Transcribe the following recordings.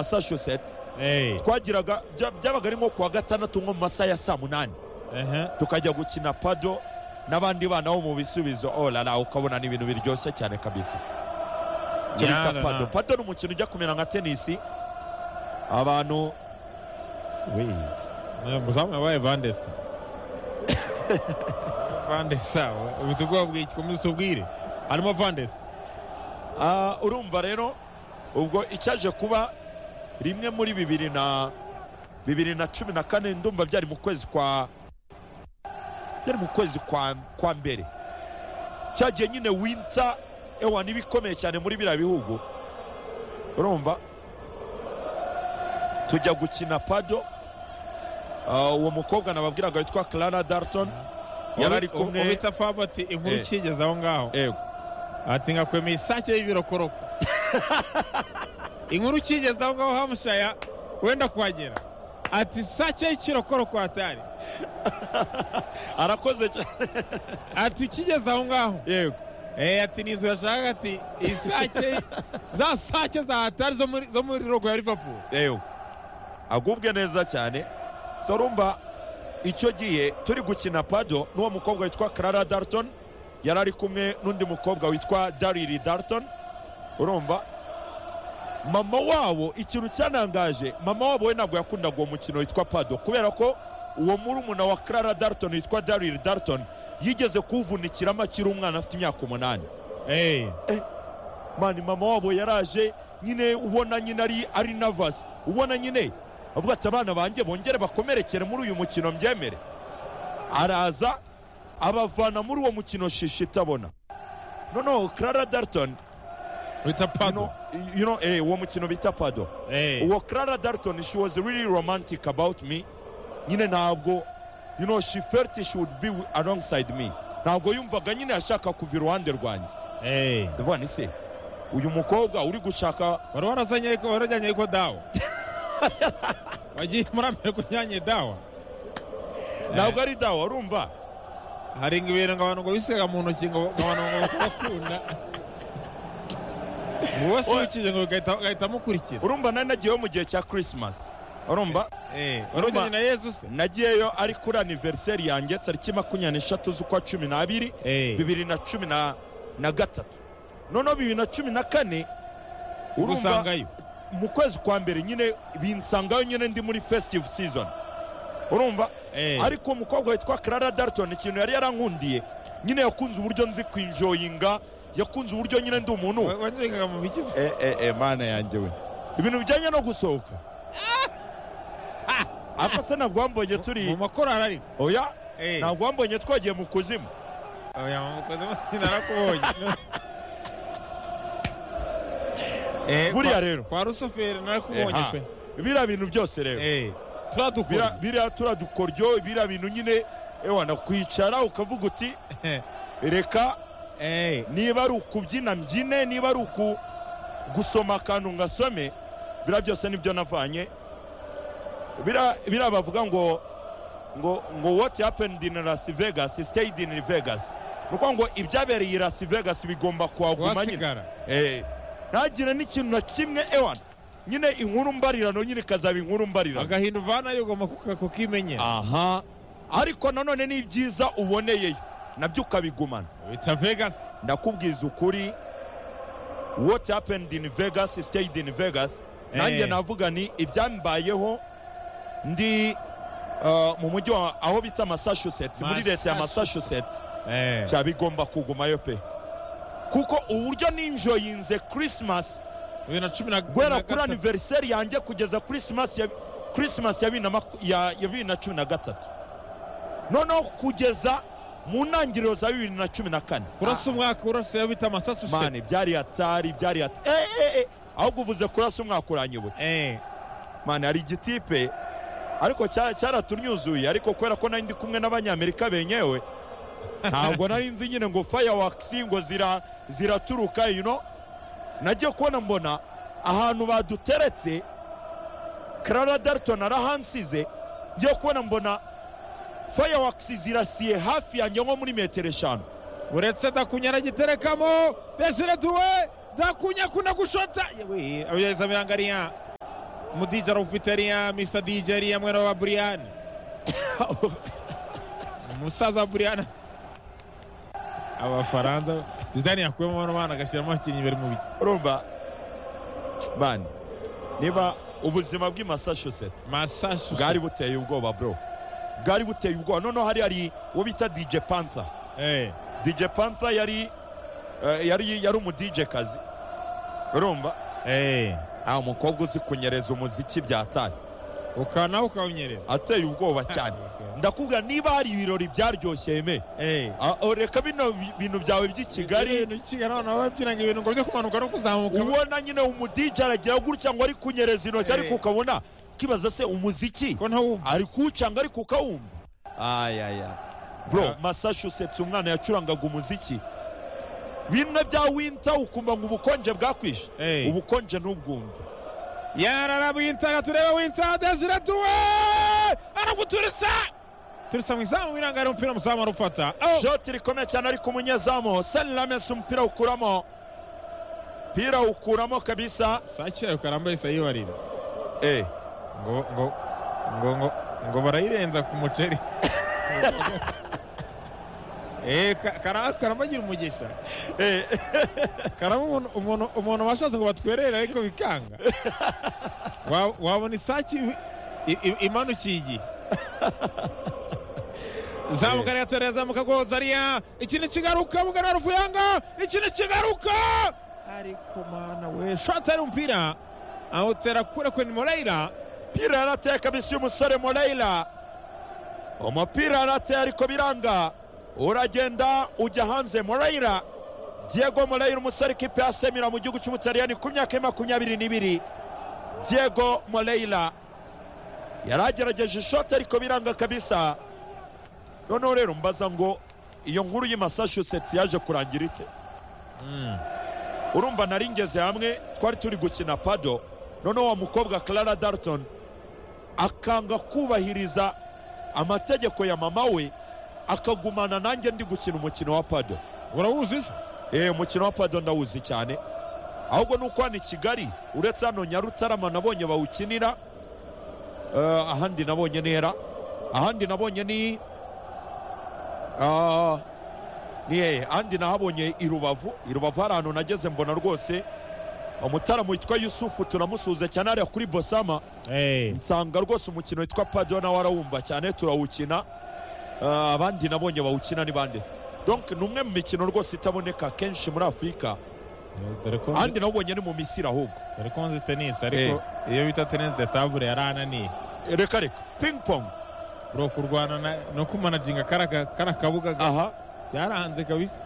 massachusetts Hey. twagiraga bya- byabaga ari nko kuwa gatandatu nko mu masaha ya saa munani Aha. tukajya gukina pado n'abandi bana bo mu bisubizo orara ukabona ni ibintu biryoshye cyane kabisa icyo bita Yarara. pado pado ni umukino ujya kumera nka tenisi abantu we Eh, Muzamu yabaye Vandesa. Vandesa. Ubuze ubwoba bw'iki? Komeza utubwire. Harimo Vandesa. Ah, urumva rero ubwo icyaje kuba rimwe muri bibiri na bibiri na cumi na kane ndumva byari mu kwezi kwa byari mu kwezi kwa, kwa mbere cyagiye nyine winter ewa n'ibikomeye cyane muri biriya bihugu urumva tujya gukina pado Ah, uwo mukobwa nababwiraga witwa Clara Dalton yari ari Ubu- kumwe ubu bita Fabati inkuru Eh. ikigeze aho ngaho. Yego. ati ngakwemeye isake y'ibirokoroko inkuru ukigeze aho ngaho hamushaya wenda kuhagera ati isake y'ikirokoroko hatari arakoze cyane ati ukigeze aho ngaho yego Eh, ati ni inzu yashakaga ati isake za sake za hatari zo muri- zo muri rogo ya liverpool yewe agubwe neza cyane so urumva icyo gihe turi gukina pado n'uwo mukobwa witwa Clara Dalton yari ari kumwe n'undi mukobwa witwa Dariri Dalton urumva mama wabo ikintu cyanangaje mama wabo we ntabwo yakundaga uwo mukino witwa pado kubera ko uwo murumuna wa Clara Dalton witwa Dariri Dalton yigeze kuwuvunikiramo akiri umwana afite imyaka umunani Eh, mani mama wabo yaraje nyine ubona nyine ari ari nervous ubona nyine avuga ati abana banjye bongere bakomerekere muri uyu mukino mbyemere araza abavana muri uwo mukino shishi itabona noneho Clara Dalton bita you pado know, you know, eh, uwo mukino bita pado Eh, uwo Clara Dalton she was really romantic about me nyine ntabwo you know she felt she would be alongside me ntabwo yumvaga nyine yashaka kuva iruhande rwanjye eh. ndavuga ni se uyu mukobwa uri gushaka wari warazanye ariko wari wajyanye ariko dawa wagiye muri amerika ujyanye dawa ntabwo ari dawa urumva hari ngo ibintu ngo abantu ngo bisiga mu ntoki ngo ngo abantu ngo bakunda wowe si ukije ngo ugahita ugahita mukurikira urumva nari nagiyeyo mu gihe cya christmas urumva eh warugeze na yezu se nagiyeyo ari kuri aniveriseri yanjye tariki makumyabiri n'eshatu z'ukwa cumi n'abiri eh bibiri na cumi na na gatatu noneho bibiri na cumi na kane urumva usangayo mu kwezi kwa mbere nyine binsangayo nyine ndi muri festive season urumva eh ariko uwo mukobwa witwa Clara Dalton ikintu yari yarankundiye nyine yakunze uburyo nzi kwinjoyinga yakunze uburyo nyine ndi umuntu wa- wanyurikaga mu bikize Eh, eh, eh, mana yanjye we ibintu bijyanye no gusohoka ariko se ntabwo wambonye mu turi makorari ariko oya eh ntabwo wambonye twagiye mu kuzimu oya mukoze narakubonye eh Buriya kwa- rero. kwa rusuferi narakubonye Eha. pe biriya bintu byose rero eh turadukora Biriya- biriya turadukoryo biriya bintu nyine ewa nakwicara ukavuga uti reka eh niba ari ukubyina mbyine niba ari uku gusoma akantu ngasome biriya byose nibyo navanye biriya biriya bavuga ngo ngo ngo what happened in Las Vegas stayed in Vegas ni ukuvuga ngo ibyabereye i Las Vegas bigomba kuhaguma nyine wasigara Eh, ntagire n'ikintu na kimwe ewana nyine inkuru mbarirano nyine ikazaba inkuru mbarirano agahinda uvanayo ugomba kuka- kukimenyera aha ariko nanone ni byiza uboneyeyo nabyo ukabigumana bita vegas ndakubwiza ukuri what happened in vegas stayed in vegas nanjye Eh. navuga ni ibyambayeho ndi uh, mu mujyi wa- aho bita massachusetts muri leta ya massachusetts eh cya bigomba kugumayo pe kuko uburyo ninjoyinze christmas bibiri na cumi na guhera kuri gatatu. aniveriseri yanjye kugeza christmas ya christmas ya bibiri na maku- ya- ya bibiri na cumi na gatatu noneho kugeza mu ntangiriro za bibiri na cumi na kane kurasa umwaka urasa iyo bita amasasu mani byari hatari byari hatari eh, eh, eh. ahubwo uvuze kurasa umwaka uranyibutse eh mani hari igitipe ariko cya- cyaratunyuzuye ariko kubera ko nari ndi kumwe n'abanyamerika benyewe ntabwo nari nzi nyine ngo fireworks ngo zira ziraturuka you know nagiye kubona mbona ahantu baduteretse Clara Dalton arahansize ngiye kubona mbona fireworks zirasiye hafi yanjye nko muri metero eshanu uretse dakunya aragiterekamo desire tuwe dakunya akunda gushota yewe abyaza birangariya umu dj arawufite ariya mr dj ariya mwana wa buriyani umusaza wa buriyani abafaransa zidane yakuyemo umwana umwana agashyiramo abakinnyi bari mu biti urumva mani niba ubuzima bw'i massachusetts masasu bwari buteye ubwoba bro bwari buteye ubwoba noneho hari hari uwo bita dj panther eh dj panther yari eh, yari yari umu dj kazi urumva eh ah umukobwa uzi kunyereza umuziki byatari ukaba nawe ukawunyereza ateye ubwoba cyane ndakubwira niba hari ibirori byaryoshye yeme eh Ah, oh, reka bino bi- bintu byawe by'i kigali ibintu kigali abana baba babyinanga ibintu ngo byo kumanuka no kuzamuka ubona nyine umudije aragira gutya ngo ari kunyereza intoki Eh. ariko ukabona kibaza se umuziki ko ntawumva ari kuwucanga ariko ukawumva ayaya bro Yeah. massachusetts umwana yacurangaga umuziki bimwe bya winta ukumva ngo ubukonje bwakwishe Eh. ubukonje ntubwumve yarara wintaga turebe winta desire tuwe araguturisa turisa mu izamu wirangara umupira umuzamu arufata Oh! shoti rikomeye cyane ariko umunyezamu selames umupira awukuramo umupira awukuramo kabisa sake yayo karambaye sayibarira eh. ngo ngo ngo ngo ngo barayirenza ku muceri Eh, ka- kara- karambagira umugisha Eh. karamo umuntu- umuntu umuntu bashatse ngo batwerere ariko bikanga Wa- wabona isake i- i- i- imanukiye igihe zamuka ariya torero zamuka goza ariya ikintu kigaruka mugana ruvuyanga ikintu kigaruka ariko mana we shoti ari umupira awutera kure kuri morayira umupira yarateye kabisa y'umusore morayira umupira yarateye ariko biranga uragenda ujya hanze morayira diego morayira umusore ikipe ya semira mu gihugu cy'umutaliyani ku myaka ya makumyabiri n'ibiri diego morayira yari agerageje ishoti ariko biranga kabisa noneho rero mbaza ngo iyo nkuru y'i massachusetts yaje kurangira ite urumva nari ngeze hamwe twari turi gukina pado noneho wa mukobwa clara darton akanga kubahiriza amategeko ya mama we akagumana nanjye ndi gukina umukino wa pado urawuzi se eee umukino wa pado ndawuzi cyane ahubwo ni uko hano i kigali uretse hano nyarutarama nabonye bawukinira eh, ahandi nabonye ntera ahandi nabonye ni ah, ni hehe ahandi nahabonye i rubavu i rubavu hari ahantu nageze mbona rwose umutaramu witwa yusufu turamusuhuza cyane hariya kuri bosama nsanga rwose umukino witwa pado nawe arawumva cyane turawukina Eh, abandi nabonye bawukina ni bande se donc ni umwe mu mikino rwose itaboneka kenshi muri afurika dore ko ahandi nawubonye ni mu misiri ahubwo dore ko nzi tenisi ariko iyo bita tenisi de tabure yarananiye reka reka ping pong bro kurwana na- no kumanajinga kara kara kabuga ga- aha byaranze kabisa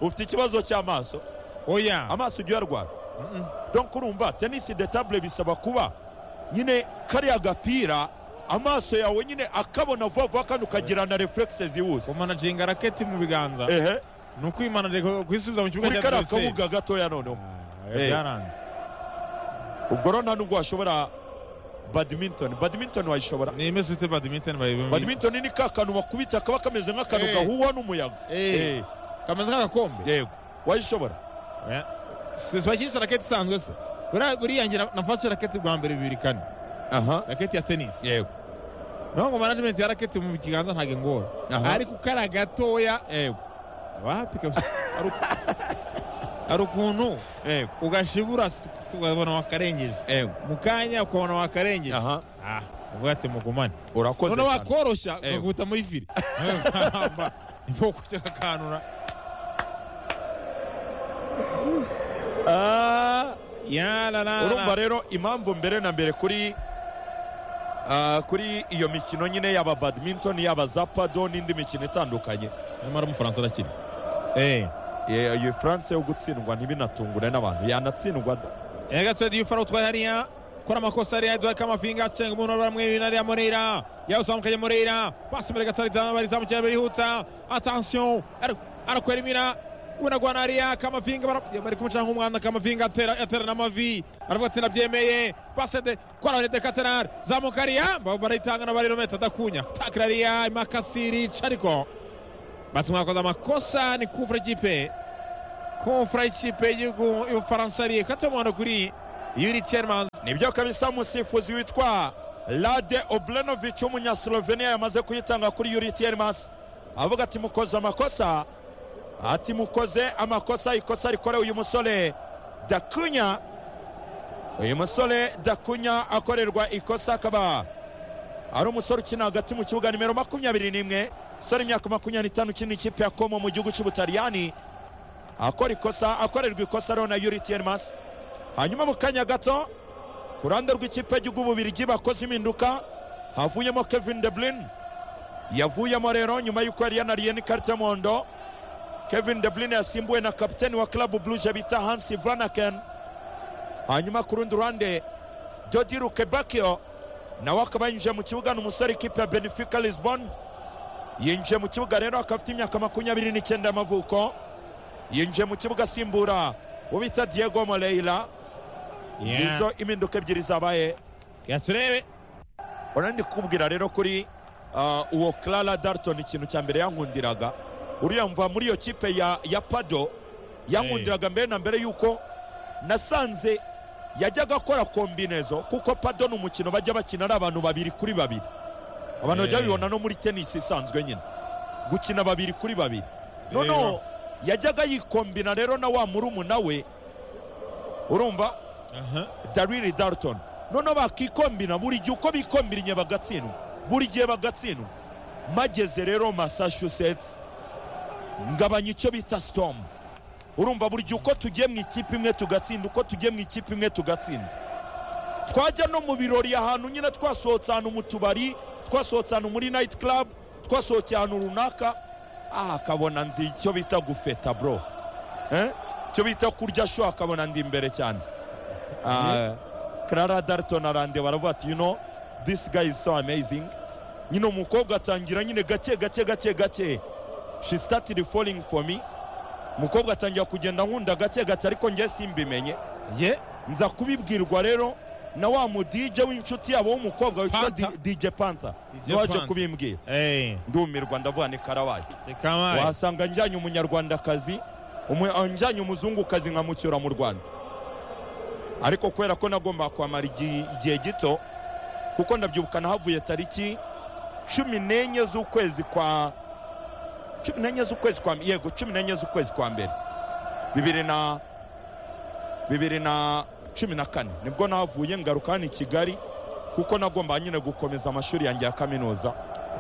ufite ikibazo cy'amaso oya amaso ujya uyarwara Mm-mm. donc urumva tenisi de table bisaba kuba nyine kariya gapira amaso yawe nyine akabona vuba vuba kandi ukagira na reflexe zihuse kumanajinga raketi mu biganza ehe ni ukwimanajinga kuyisubiza mu kibuga kuri kariya Bruxelles. kabuga gatoya noneho Ah, Eh. byaranze ubwo rero nta nubwo washobora badminton badminton wayishobora ni imeze ufite badminton bayibe badminton ni ka kantu bakubita kaba kameze nk'akantu Eh. gahuhwa n'umuyaga Eh. Eh, kameze nk'agakombe yego wayishobora Oya. Si- si bakinisha raketi isanzwe se buriya buriya njye na- nafashe raketi bwa mbere bibiri kane aha raketi ya tenisi yego naho ngo manajimenti ya raketi mu kiganza ntabwo ingora Aha. ariko ukara gatoya yego wapi kabisa Hari uku- hari ukuntu yego ugashibura si- ukabona wakarengeje yego mu kanya ukabona wakarengeje aha ah uvuga ati mugumane urakoze none cyane. wakoroshya Eh. ukaguta muri firi Amba, niho kujya kakanura Ah, yarara urumva rero impamvu mbere na mbere kuri ah, kuri iyo mikino nyine yaba badminton yaba za pado n'indi mikino itandukanye nyamara umufaransa arakiri eh Eh, iyo france yo gutsindwa ntibinatungure n'abantu yanatsindwa da yagatswe diyo faro utwaye hariya kora amakosa hariya duha kamafinga acenga umuntu wabara mwibina hariya morera yawuzamukaye morera pasi mbere gato ritanu barizamukira birihuta atansiyo arakwera imira unagwana hariya kamafinga bara- bari kumuca nk'umwana kamafinga atera atera n'amavi aravuga ati nabyemeye pasi de kora hariya dekaterari zamuka hariya ba- barayitangana barirometa adakunya takira hariya imakasi rica ariko batuma bakoze amakosa ni kufura ikipe kumfura ikipe y'igihugu y'ubufaransa ari katomondo kuri yuri Tiermans nibyo kabisa umusifuzi witwa rade oburenovici w'umunyaslovenia yamaze kuyitanga kuri yuri tiermas avuga ati mukoze amakosa ati mukoze amakosa ikosa rikorewe uyu musore dakunya uyu musore dakunya akorerwa ikosa akaba ari umusore ukina hagati mu kibuga nimero makumyabiri n'imwe umusore imyaka makumyabiri n'itanu ukina ikipe ya komo mu gihugu cy'ubutaliyani akora ikosa akorerwa ikosa rero na yuri tiermas hanyuma mu kanya gato ku ruhande rw'ikipe y'igihugu bubirigi bakoze impinduka havuyemo kevin de bruyne yavuyemo rero nyuma y'uko yari yanariye n'ikarita y'umuhondo kevin de bruyne yasimbuwe na kapiteni wa club bluje bita hansi vranaken hanyuma ku rundi ruhande jodi rukebakio nawe akaba yinjiye mu kibuga ni umusore ikipe ya benefica lisbon yinjiye mu kibuga rero akaba afite imyaka makumyabiri n'icyenda y'amavuko yinjiye mu kibuga asimbura uwo bita diego moreira nizo impinduka ebyiri zabaye turebe urandi kubwira rero kuri ah, uwo clara darton ikintu cya mbere yankundiraga uriya mva muri iyo kipe ya, ya pado yankundiraga mbere na mbere yuko nasanze yajyaga akora kombinezo kuko pado ni umukino bajya bakina ari abantu babiri kuri babiri abantu bajya Eh. babibona no muri tenisi isanzwe nyine gukina babiri kuri babiri Rero. noneho yajyaga yikombina rero na wa murumuna we urumva dariri darton noneho bakikombina buri gihe uko bikombinye bagatsindwa buri gihe bagatsindwa mageze rero massachusetts ngabanya icyo bita sitomu urumva buri gihe uko tugiye mu ikipe imwe tugatsinda uko tugiye mu ikipe imwe tugatsinda twajya no mu birori ahantu nyine twasohotse ahantu mu tubari twasohotse ahantu muri nayiti karabu twasohokeye ahantu runaka aha akabona nzi icyo bita gufeta bro Eh? icyo bita kurya sho akabona ndi imbere cyane Ah, Clara Dalton arandeba baravuga ati you know this guy is so amazing nyine umukobwa atangira nyine gake gake gake gake she started falling for me umukobwa atangira kugenda nkunda gake gake ariko njye simbimenye ye nza kubibwirwa rero na wa mu DJ w'inshuti yabo w'umukobwa witwa Panther. D- DJ Panther DJ waje Panther. kubimbwira Eh, ndumirwa ndavuga ni karabaye reka waye. wasanga njyanye umunyarwandakazi umu- ah, njyanye umuzungukazi nkamucyura mu rwanda ariko kubera ko nagomba kwamara igi- igihe gito kuko ndabyibuka nahavuye tariki cumi n'enye z'ukwezi kwa cumi n'enye z'ukwezi kwa yego cumi n'enye z'ukwezi kwa mbere bibiri na bibiri na cumi na kane nibwo nahavuye ngaruka hano i kigali kuko nagomba nyine gukomeza amashuri yanjye ya kaminuza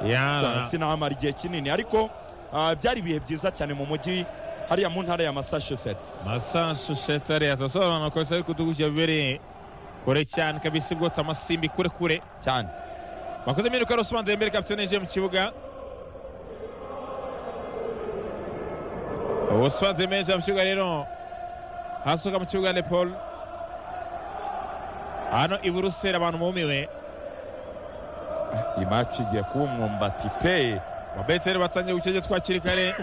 Ya. sinahamara igihe kinini ariko ah, byari ibihe byiza cyane mu mujyi hariya mu ntara ya massachusetts massachusetts hariya turasobanura amakosa ariko uduhugiye bibereye kure cyane kabisa ubwo tamasimbi kure kure cyane bakoze impinduka rusman dembele kapitene yinjiye mu kibuga rusman dembele yinjiye mu kibuga rero hasohoka mu kibuga le paul hano i buruseli abantu bumiwe iyi maci igiye kuba umwumbati pe ababeteri batangiye gukirya twakiri kare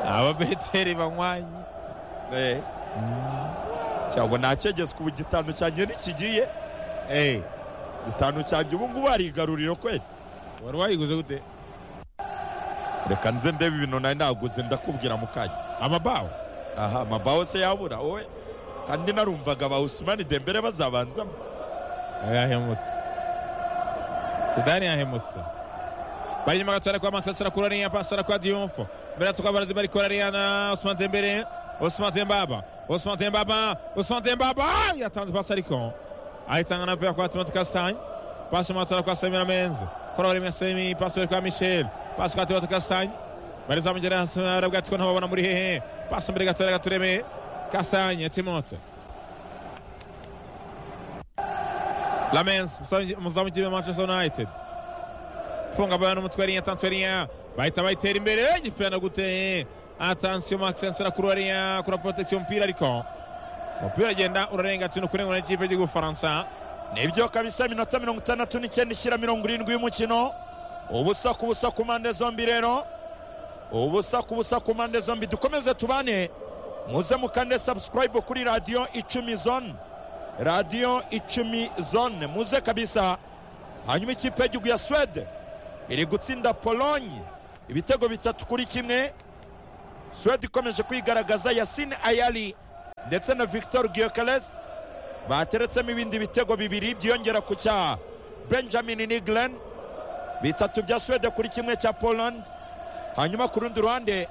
ababeteri banywanye Eh. cyangwa nakegezwa ubu gitanu cyanjye ntikigiye Eh, gitanu cyanjye ubu ngubu arigaruriro kweli wari wayiguze gute reka nze ndebe ibintu nari naguze ndakubwira mu kanya amabaho aha amabaho se yabura wowe kandi narumvaga ba usumani dembere bazabanzamo yahemutse sudani yahemutse bari inyuma gato ariko amansi asara kuri ariya pasi arakora diyumfo mbere tukabara bari kuri ariya na osman dembere osman dembaba osman dembaba osman dembaba yatanze pasi ariko ayitanga na pera kwa timoti kasitanye pasi mu matora kwa samira menze kora bari semi pasi bari kwa michel pasi kwa timoti kasitanye bari zamugera hasi aravuga ati ko ntababona muri hehe pasi mbere gato gatureme kasitanye timoti Lamens, muzamu- muzamu w'ikipe ya Manchester United. Funga bana n'umutwe ariya atansiyo ariya bahita bayitera imbere igipenda gute atansiyo Maxence arakura ariya akora protection umupira ariko umupira agenda urarenga tino kurengura n'ikipe y'igihugu Faransa nibyo kabisa iminota mirongo itandatu n'icyenda ishyira mirongo irindwi y'umukino ubusa ku busa ku mpande zombi rero ubusa ku busa ku mpande zombi dukomeze tubane muze mukande subscribe kuri radiyo icumi zone radiyo icumi zone muze kabisa hanyuma ikipe y'igihugu ya swede iri gutsinda polonye ibitego bitatu kuri kimwe suwede ikomeje kwigaragaza yasine ayari ndetse na victor giyokeresi bateretsemo ibindi bitego bibiri byiyongera ku cya benjamin nigren bitatu bya suwede kuri kimwe cya poland hanyuma ku rundi ruhande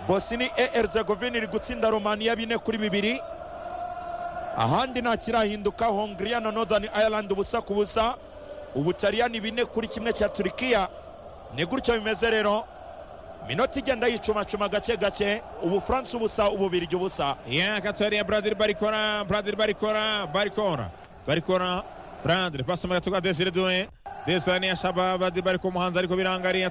bosini erzegovini iri gutsinda romaniya bine kuri bibiri ahandi nta kirahinduka hongiriya na northern ireland ubusa ku busa ubutaliyani bine kuri kimwe cya turikiya ni gutyo bimeze rero minota igenda yicumacuma gake gake ubufaransa ubusa ububirigi ubusa Ya gato hariya Bradley barikora Bradley barikora barikora barikora Bradley pasi mu gatuza Desire Doué Desire hariya Shaba Bradley bari ku muhanzi ariko biranga hariya